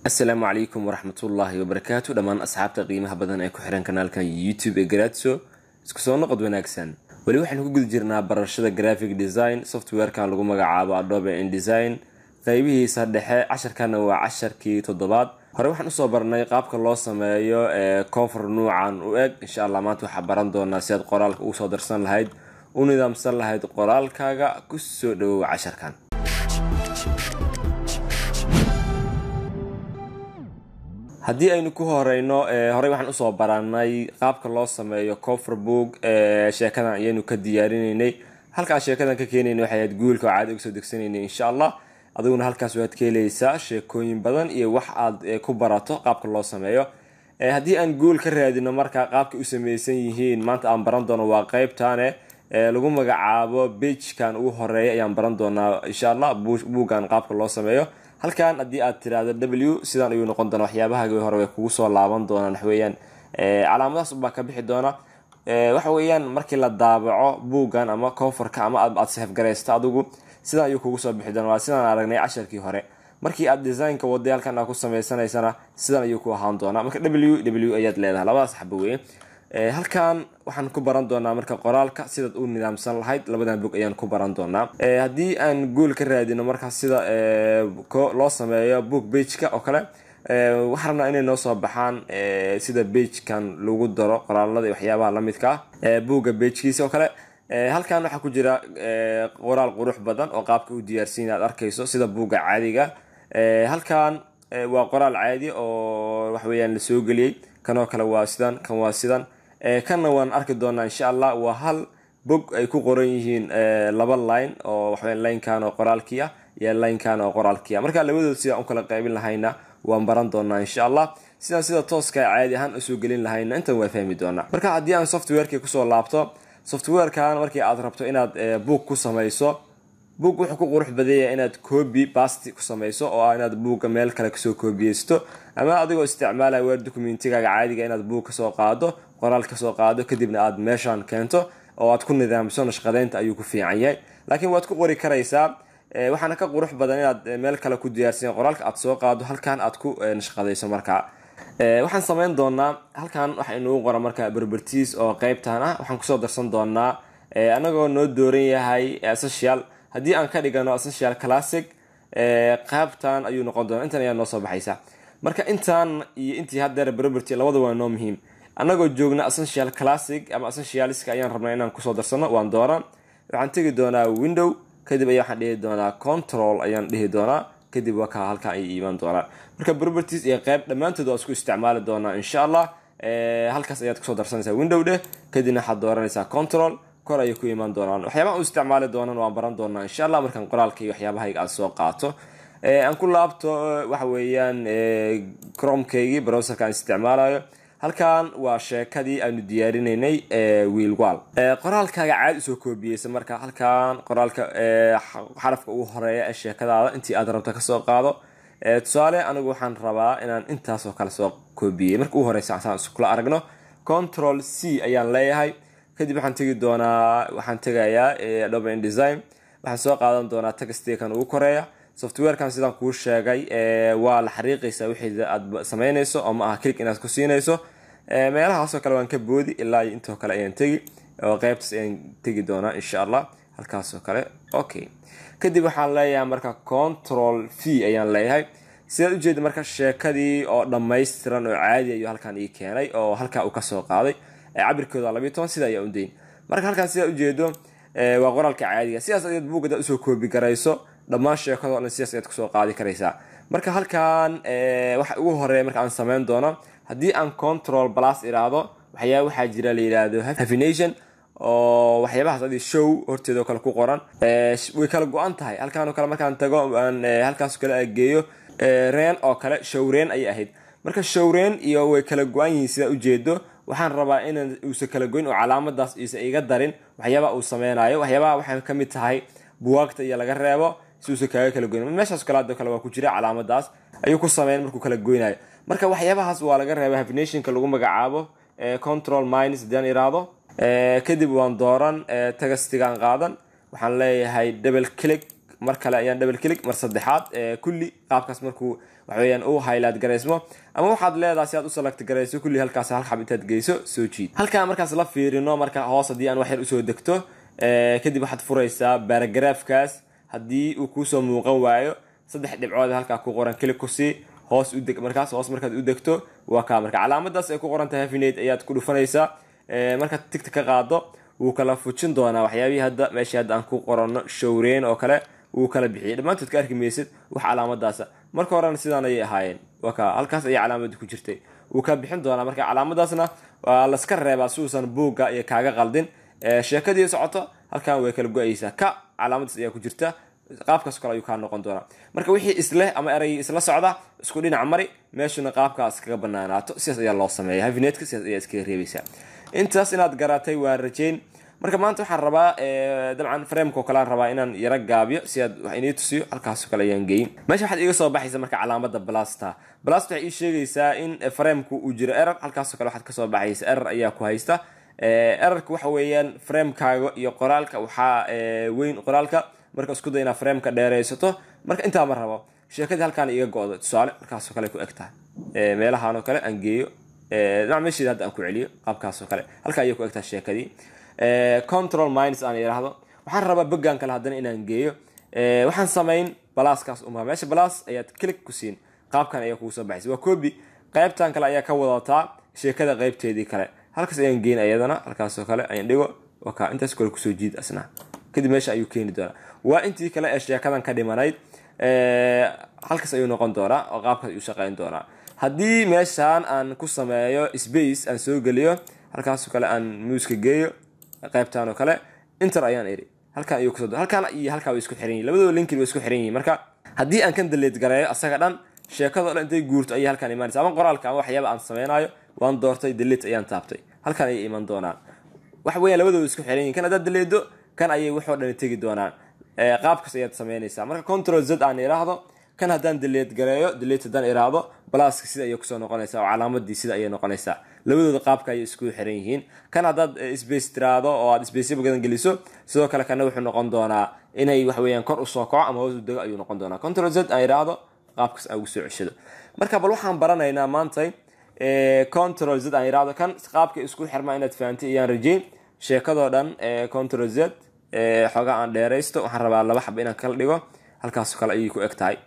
asalaamu calaykum waraxmatullaahi wabarakaatu dhammaan asxaabta qiimaha badan ee ku xiran kanaalkan youtube ee garaadso isku soo noqod wanaagsan weli waxaynu ku guda jirnaa barashada graphic design softwarekan lagu magacaabo adobe indesign qeybihiisa dhexe casharkana waa casharkii toddobaad hore waxaan usoo barnay qaabka loo sameeyo ee cover nuucan u eg insha allah maanta waxaa baran doonaa si aad qoraalka ugu soo darsan lahayd u nidaamsan lahayd qoraalkaaga kusoo dhawow casharkan haddii aynu ku horeyno horey waxaan usoo baranay qaabka loo sameeyo coverbook sheekadan ayaynu ka diyaarinaynay halkaan sheekadan ka keenayna waxay ahayd guulka oo caadi uga soo degsanaynay insha allah adiguna halkaas waad ka helaysaa sheekooyin badan iyo wax aad ku barato qaabka loo sameeyo haddii aan guul ka raadino marka qaabka u sameysan yihiin maanta aan baran doono waa qeybtane lagu magacaabo beijkan ugu horeeya ayaan baran doonaa insha allah buuggan qaabka loo sameeyo halkan haddii aad tiraahdo w sidaan ayuu noqon doona waxyaabahaagii hore way kugu soo laaban doonaan waxweeyaan calaamadahaas ubaa ka bixi doona waxa weeyaan markii la daabaco buuggan ama coverka ama aad sehefgaraysto adigu sidaan ayuu kugu soo bixi doona waa sidaan aragnay casharkii hore markii aad designka waday halkan aad ku samaysanaysana sidan ayuu ku ahaan doonaa marka w w ayaad leedahay labadaas xaba weye halkan waxaan ku baran doonaa marka qoraalka sidaad u nidaamsan lahayd labadan bog ayaan ku baran doonaa haddii aan guul ka raadino markaa sida loo sameeyo book bageka oo kale waxaan rabnaa inay noo soo baxaan sida bagekan lagu daro qoraalada iyo waxyaabaha lamidka ah buugga bagekiisa oo kale halkan waxaa ku jira qoraal qurux badan oo qaabka u diyaarsiin aad arkayso sida buugga caadiga halkan waa qoraal caadi oo waxweyaan la soo geliyey kanoo kale waa sidan kan waa sidan kanna waan arki doonaa insha allah waa hal bog ay ku qoran yihiin laba line oo waxaweya linekan oo qoraalkii ah iyo linekan oo qoraalkii ah marka labadood sidaan u kala qaybin lahayna waan baran doonaa insha allah sidaan sida tooska caadi ahaan usoo gelin lahayna intan waa fahmi doonaa marka haddii aan softwareki kusoo laabto softwarekan markii aad rabto inaad boog ku samayso boog wuxuu ku qurux badanya inaad coobi basti ku samayso oo ah inaad buugga meel kale kasoo koobiyeysto ama adigoo isticmaalaya weer documentigaaga caadiga inaad buug kasoo qaado qoraal kasoo qaado kadibna aad meeshan keento oo aad ku nidaamso nashqadeynta ayuu ku fiican yahay laakiin waad ku qori karaysaa waxaana ka qurux badan inaad meel kale ku diyaarsan qoraalka aad soo qaado halkan aad ku nashqadayso markaa waxaan sameyn doonaa halkan waxa inugu qora marka berbertiis oo qeybtan ah waxaan kusoo darsan doonaa anagoo noo dooran yahay essential haddii aan ka dhigano essential classic qaybtan ayuu noqon doona intan ayaa noo soo baxaysa marka intan iyo intii hadeer berberty labada waa noo muhiim anagoo joogna essential classic ama essentialiska ayaan rabnaa inaan kusoo darsano waan doonaa waxaan tegi doonaa window kadib ayaa waxaan dhihi doonaa control ayaan dhihi doonaa kadib waa ka halkan ay iimaan doonaa marka berberties iyo qeyb dhammaantood waa isku isticmaali doonaa insha allah halkaas ayaad kusoo darsanaysaa window dheh kadibna waxaad dooranaysaa control kor ayay ku imaan doonaan waxyaabaha u isticmaali doonan waan baran doonaa insha allah markaan qoraalka iyo waxyaabahayga aad soo qaato aan ku laabto waxa weeyaan cromkaygii browserka aan isticmaalayo halkan waa sheekadii aanu diyaarinaynay wiilwal qoraalkaaga caadi usoo koobiyeysa marka halkan qoraalka xarafka ugu horeeya ee sheekadaada intii aad rabto kasoo qaado tusaale anigu waxaan rabaa inaan intaasoo kale soo koobiyey marka ugu horeysa saan iskula aragno control c ayaan leeyahay kadib waxaan tegi doonaa waxaan tegayaa adobe indesign waxaan soo qaadan doonaa textikan ugu koreeya softwarekan sidaan kuu sheegay waa la xariiqaysaa wixii aad sameynayso oo ma aha click inaad ku siinayso meelahaasoo kale waan ka boodi ilaa iyo intoo kale ayaan tegi oo qeybtaas ayaan tegi doonaa insha allah halkaasoo kale okay kadib waxaan leeyahay marka control v ayaan leeyahay sidaad ujeeda marka sheekadii oo dhammaystiran oo caadi ayuu halkan ii keenay oo halkaa uu kasoo qaaday cabirkooda labiyo toban sida ayaa udayn marka halkaan sidaa ujeedo waa qoraalka caadiga sidaas ayaad buug hadaad usoo koobi garayso dhammaan sheekado dhan sidaas ayaad kusoo qaadi karaysaa marka halkan waxa ugu horeeya marka aan sameyn doono haddii aan control plus iraahdo waxyaaba waxaa jira la yidhaahdo hafination oo waxyaabahaas adi show horteeda oo kale ku qoran way kala go-an tahay halkaan oo kale markaan tago aan halkaas kale geeyo reen oo kale showreen ayay ahayd marka showreen iyo way kala go-an yihiin sidaa ujeedo waxaan rabaa inaan uusan kala goyn oo calaamadaas iisa iga darin waxyaabaha uu sameynayo waxyaabaha waxay ka mid tahay buwaagta iyo laga reebo si uusan kaaga kala goyn meeshaas kale hadoo kale waa ku jira calaamadaas ayuu ku sameyn markuu kala goynayo marka waxyaabahaas waa laga reeba hafinationka lagu magacaabo control minus hadii aan iraahdo kadib waan dooran tagastigaan qaadan waxaan leeyahay double click mar kale ayaan double click mar saddexaad kulli qaabkaas markuu waxaweyaan uu highlight garaysmo ama waxaad leedahay si aad u select garayso kulli halkaas hal xab intaad geyso soo jiid halkaan markaas la fiirino marka hoos haddii aan wax yar usoo degto kadib waxaad furaysaa baaragraafkaas haddii uu kuusoo muuqan waayo saddex dhibcood halkaa ku qoran click ku sii hoos u deg markaas hoos markaad u degto waa kaa marka calaamadaas ay ku qoran tahay hafinate ayaad ku dhufanaysaa markaad tigta ka qaado wuu kala fujin doonaa waxyaabihii hadda meeshii hadda aan ku qorano showreyn oo kale wuu kala bixiyay dhammaantood ka arki maysid wax calaamadaasa marka horena sidaan ayay ahaayeen waa kaa halkaas ayay calaamadi ku jirtay wuu ka bixin doonaa marka calaamadaasna waa laska reebaa si uusan buugga iyo kaaga qaldin sheekadii socoto halkan way kala go-aysaa ka calaamadaas ayaa ku jirta qaabkaas kale ayuu kaa noqon doonaa marka wixii isleh ama erayii isla socda isku dhinac mari meeshuna qaabkaas kaga banaanaato sidaas ayaa loo sameeya havinetka sidaas ayaa iskaga reebaysaa intaas inaad garatay waan rajayn marka maanta waxaan rabaa dabcan frameko kalean rabaa inaan yaro gaabiyo si aad wax inii tusiyo halkaasoo kale ayaan geyin meesha waxaad iiga soo baxaysa marka calaamada blasta blast waxay ii sheegaysaa in framku uu jiro error halkaasoo kale waxaad kasoo baxaysa error ayaa ku haysta errorka waxa weeyaan framekaaga iyo qoraalka waxaa weyn qoraalka marka isku day inaad frameka dheeraysato marka intaa ma rabo sheekadii halkaan iga go-do tusaale markaasoo kale ku eg tahay meelahaanoo kale aan geeyo dhinac meesheeda hadda aan ku celiyo qaabkaasoo kale halkaa ayay ku eg tahay sheekadii control minds aan yidhaahdo waxaan rabaa bogan kale haddana inaan geeyo waxaan samayn balaaskaas uma meesha balaas ayaad click ku siin qaabkan ayaa kugu soo baxaysa waa copy qaybtan kale ayaa ka wadataa sheekada qaybteedii kale halkaas ayaan geyn ayadana halkaasoo kale ayaan dhigo waka intaas kale kusoo jiid asna kadib meesha ayuu keeni doonaa waa intii kale ee sheekadan ka dhimanayd halkaas ayuu noqon doonaa oo qaabkaas ayuu shaqeyn doonaa haddii meeshaan aan ku sameeyo space aan soo geliyo halkaasoo kale aan muuska geeyo qaybtaan oo kale inter ayaan iri halkaan ayuu kusoo halkaan iyo halkaa way isku xiran yihin labadooda linkin way isku xiran yihin marka haddii aan kan daleed gareeyo asaga dhan sheekadoo dhan intay guurto ayay halkaan imaanaysa ama qoraalka ama waxyaaba aan sameynaayo waan doortay daleet ayaan taabtay halkaan ayay iman doonaan waxa weeyaan labadooda isku xiran yihin kan haddaad daleedo kan ayay waxoo dhan tegi doonaan qaabkaas ayaad sameynaysaa marka control z aan iraahdo kan haddaan daleed gareeyo daleet haddaan iraahdo balaaska sida ayay kusoo noqonaysaa oo calaamadii sida ayay noqonaysaa labadooda qaabka ayay isku xiran yihiin kan haddaad space tiraado oo aad spaceba badan geliso sidoo kale kana wuxuu noqon doonaa inay waxaweyaan kor usoo kaco ama hoos u dego ayuu noqon doonaa control z aan iraahdo qaabkaas aan ugu soo ceshado marka bal waxaan baranaynaa maantay control z aan iraahdo kan qaabka isku xirmaa inaad fahantay iyaan rajeyn sheekadoo dhan control z xoogaa aan dheeraysto waxaan rabaa laba xaba inaan kala dhigo halkaasoo kale ayay ku eg tahay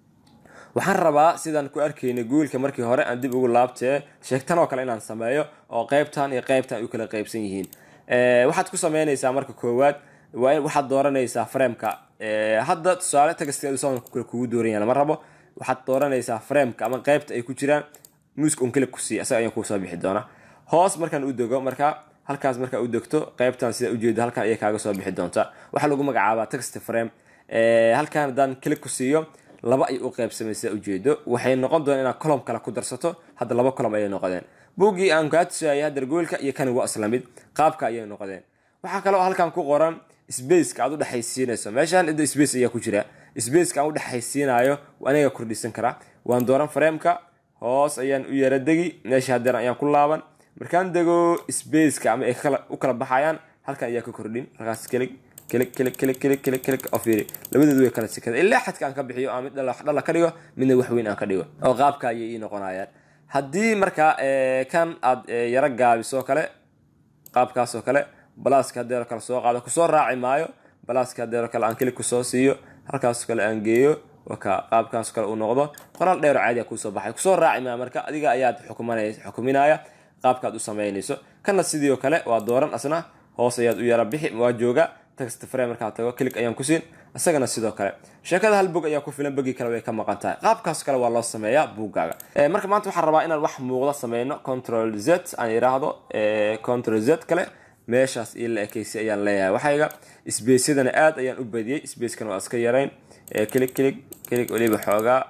waxaan rabaa sidaan ku arkaynay guulka markii hore aan dib ugu laabtee sheegtan oo kale inaan sameeyo oo qaybtan iyo qaybtan ay u kala qaybsan yihiin waxaad ku sameynaysaa marka koowaad waxaad dooranaysaa frameka hadda tusaale tagasteedu kugu dooran lama rabo waxaad dooranaysaa frameka ama qaybta ay ku jiraan muuska un click ku sii asaga ayaan kuusoo bixi doonaa hoos markaan u dego marka halkaas markaa u degto qaybtan sida ujeedo halkan ayay kaaga soo bixi doontaa waxaa lagu magacaabaa text frame halkan haddaan click ku siiyo laba ay u qaybsamay sida ujeedo waxay noqon doonaa inaad colom kale ku darsato hadda laba colom ayay noqdeen buuggii aan kaa tusayay hadda goolka iyo kani waa isla mid qaabka ayay noqdeen waxaa kaloo halkan ku qoran spaceka aad u dhexaysiinayso meeshaan ida space ayaa ku jira spaceka aan u dhexaysiinayo aniga kordhisan karaa waan dooran frameka hoos ayaan u yara degi meesha hadeer ayaan ku laaban markaan dego spaceka ama ay u kala baxayaan halkan ayaa ka kordhin halkaas kelig kelig kelig kelig kelig kelig kelig oo fiiri labadoodu way kala sikada ilaa xadka aan ka bixiyo ama mid dhala ka dhigo midna waxweyn aan ka dhigo oo qaabka ayay ii noqonayaan haddii marka kan aad yaro gaabiso kale qaabkaasoo kale balaaska hadeero kale soo qaado kusoo raaci maayo balaaska hadeero kale aan kelig kusoo siiyo halkaasoo kale aan geeyo waka qaabkaasoo kale uu noqdo qoraal dheero caadi kuusoo baxay kusoo raaci maayo marka adiga ayaad xukuminaya qaabkaad u samaynayso kana sidii oo kale waa dooran asna hoos ayaad u yara bixi waa jooga text frame markaa tago click ayaan ku siin isagana sidoo kale sheekada hal bog ayaa ku filan bogi kale way ka maqan tahay qaabkaas kale waa loo sameeyaa buuggaaga marka maanta waxaan rabaa inaan wax muuqda sameyno control z aan yiraahdo control z kale meeshaas io la ekeysi ayaan leeyahay waxayga sbaceyadana aad ayaan u badiyey spacekana waa iska yarayn click click click weliba xoogaa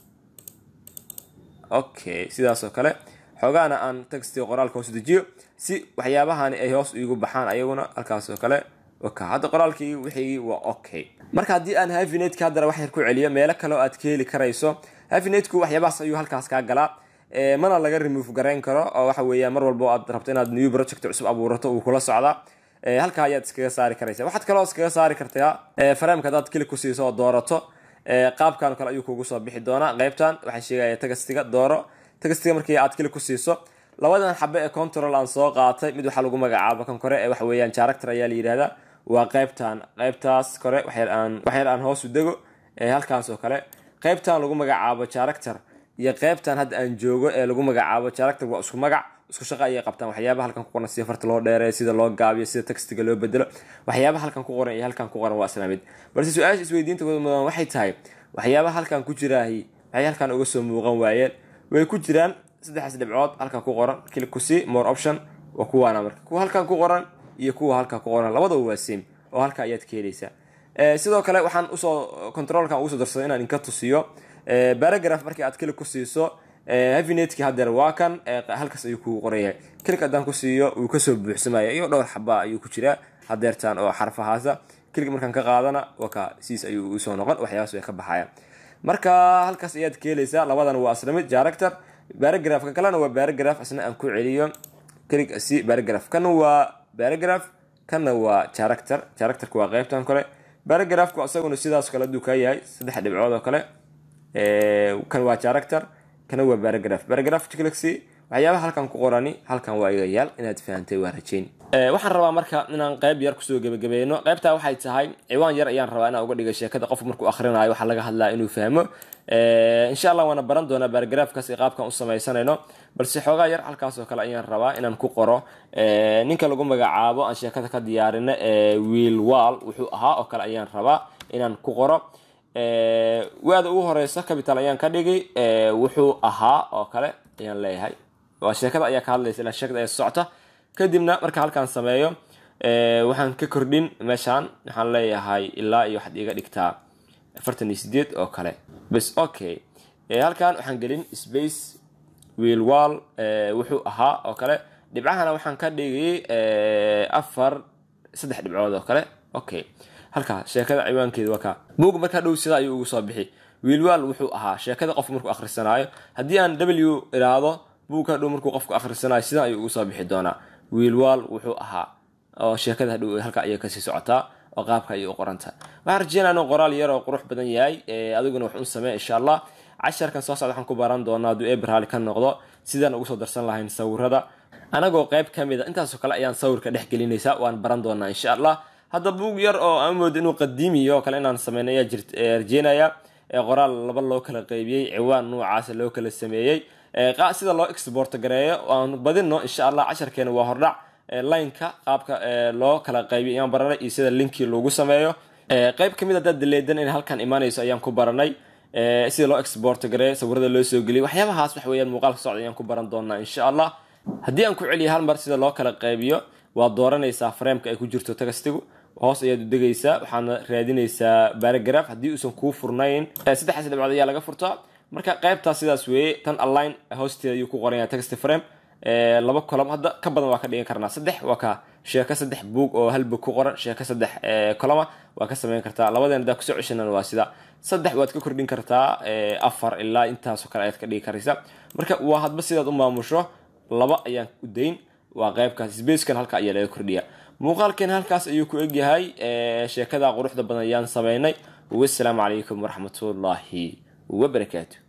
okay sidaasoo kale xoogaana aan textiga qoraalka hoos dejiyo si waxyaabahani ay hoos iigu baxaan ayaguna halkaasoo kale waka hadda qoraalkii wixii waa okay marka haddii aan havinetka haddana wax yar ku celiyo meelo kale oo aad ka heli karayso havinetku waxyaabahaas ayuu halkaas kaa galaa mana laga remove garayn karo oo waxa weeya mar walba aad rabto inaad new project cusub abuurato uu kula socdaa halkaa ayaad iskaga saari karaysa waxaad kaloo iskaga saari kartaa frameka haddaad kili ku siiso oo doorato qaabkan kale ayuu kugu soo bixi doonaa qaybtan waxaa sheegaya tagastiga dooro tagastiga markii aad kili ku siiso labadan xabe ee control aan soo qaatay mid waxaa lagu magacaabo kan kore ee waxa weeyaan character ayaa la yidhahdaa waa qaybtan qaybtaas kore waxyar aan waxyar aan hoos u dego halkaas oo kale qaybtan lagu magacaabo character iyo qaybtan hadda aan joogo ee lagu magacaabo character waa isku magac isku shaqo ayay qabtaan waxyaabaha halkan ku qoran sida farta loo dheereeyo sida loo gaabiyo sida textiga loo bedelo waxyaabaha halkan ku qoran iyo halkan ku qoran waa isla mid balse su-aasha isweydiinta mudan waxay tahay waxyaabaha halkan ku jiraahi waxay halkan uga soo muuqan waayeen way ku jiraan saddexdaas dhibcood halkan ku qoran click ku see more option waa kuwaana marka kuwa halkan ku qoran iyo kuwa halkan ku qoran labadaba waa same oo halka ayaad ka helaysaa sidoo kale waxaan usoo controlkan ugu soo darsaday inaan inka tusiyo baragraph markii aad click ku siiso havinetki hadeer waa kan halkaas ayuu kugu qoran yahay click haddaan ku siiyo wuu kasoo buuxsamaya iyo dhowr xaba ayuu ku jiraa hadeertan oo xarfahaasa click markaan ka qaadana waka siis ayuu usoo noqon waxyaabaas way ka baxayaan marka halkaas ayaad ka helaysaa labadan waa isla mid character baragraphka kalena waa baragraph isna aan ku celiyo click si baragraph kana waa baragraph kana waa character characterka waa qaybtan kale baragraphku isaguna sidaas kale aduu kaa yahay saddex dhibcood oo kale kan waa character kana waa baragraph baragraph clixy waxyaabaha halkan ku qorani halkan waa igayaal inaad fahantay waa rajayn waxaan rabaa marka inaan qayb yar kusoo gebagabeyno qaybtaa waxay tahay ciwaan yar ayaan rabaa inaan uga dhiga sheekada qofku markuu akhrinayo waxaa laga hadlaa inuu fahmo insha allah waana baran doonaa baragraafkaas iyo qaabkan u samaysanayno balse xoogaa yar halkaas oo kale ayaan rabaa inaan ku qoro ninka lagu magacaabo aan sheekada ka diyaarino wiil wall wuxuu ahaa oo kale ayaan rabaa inaan ku qoro waada ugu horeysa capital ayaan ka dhigay wuxuu ahaa oo kale ayaan leeyahay waa sheekada ayaa ka hadlaysa ilaa sheekada ayaa socota kadibna marka halkaan sameeyo waxaan ka kordhin meeshaan waxaan leeyahay ilaa iyo waxaad iga dhigtaa afartan iyo sideed oo kale bas okay halkaan waxaan gelin space wiil wall wuxuu ahaa oo kale dhibcahana waxaan ka dhigay afar saddex dhibcood oo kale okay halkaa sheekada ciwaankeeda waa kaa buug markaa dhow sida ayuu ugu soo bixi wiilwaal wuxuu ahaa sheekada qofku markuu akhrisanaayo haddii aan w iraahdo buug hadhow markuu qofku akhrisanayo sidan ayuu ugu soo bixi doonaa wiilwaal wuxuu ahaa oo sheekada hadhow halka ayay kasii socotaa oo qaabka ayay u qoranta waxaan rajeynaa inuu qoraal yar oo qurux badan yahay adiguna wax un samee insha allah casharkan soo socda waxaan ku baran doonaa hadduu ebraali ka noqdo sidaan ugu soo darsan lahayn sawirada anagoo qayb ka mid a intaasoo kale ayaan sawirka dhex gelinaysaa waan baran doonaa insha allah hadda buug yar oo aan moodo inuu qadiimiyo oo kale inaan sameyno ayaa jirt rajeynaya qoraal laba loo kala qeybiyey ciwaan noocaasa loo kala sameeyey sida loo export gareeyo aan badino insha allah casharkeena waa hordhac lineka qaabka loo kala qaybiyo ayaan baranay iyo sida linkii lagu sameeyo qayb kamid haddaad daleedan in halkan imaanayso ayaan ku baranay sida loo export gareeyo sawirada loo soo geliyo waxyaabahaas wax weeyaan muuqaalka socda ayaan ku baran doonaa insha allah haddii aan ku celiyo hal mar sida loo kala qaybiyo waad dooranaysaa frameka ay ku jirto tagastigu hoos ayaad u degaysaa waxaana raadinaysaa baragraph haddii uusan kuu furnayn saddexdaas dhibcood ayaa laga furtaa marka qaybtaas sidaas weeye tan align hoosteeda ayuu ku qoran yahay text frame laba column hadda ka badan waa ka dhigan karnaa saddex waa ka sheeko saddex buug oo hal boog ku qoran sheeko saddex column waa ka samayn kartaa labadan hadaa kusoo ceshanan waa sida saddex waad ka kordhin kartaa afar ilaa intaasoo kale ayaad ka dhigi karaysa marka waa hadba sidaad u maamusho laba ayaan u dayn waa qaybkaas spacekan halka ayaa laga kordhiya muuqaalkeen halkaas ayuu ku egyahay sheekada quruxda badan ayaan sameynay wasalaamu calaykum waraxmatullaahi wabarakaatu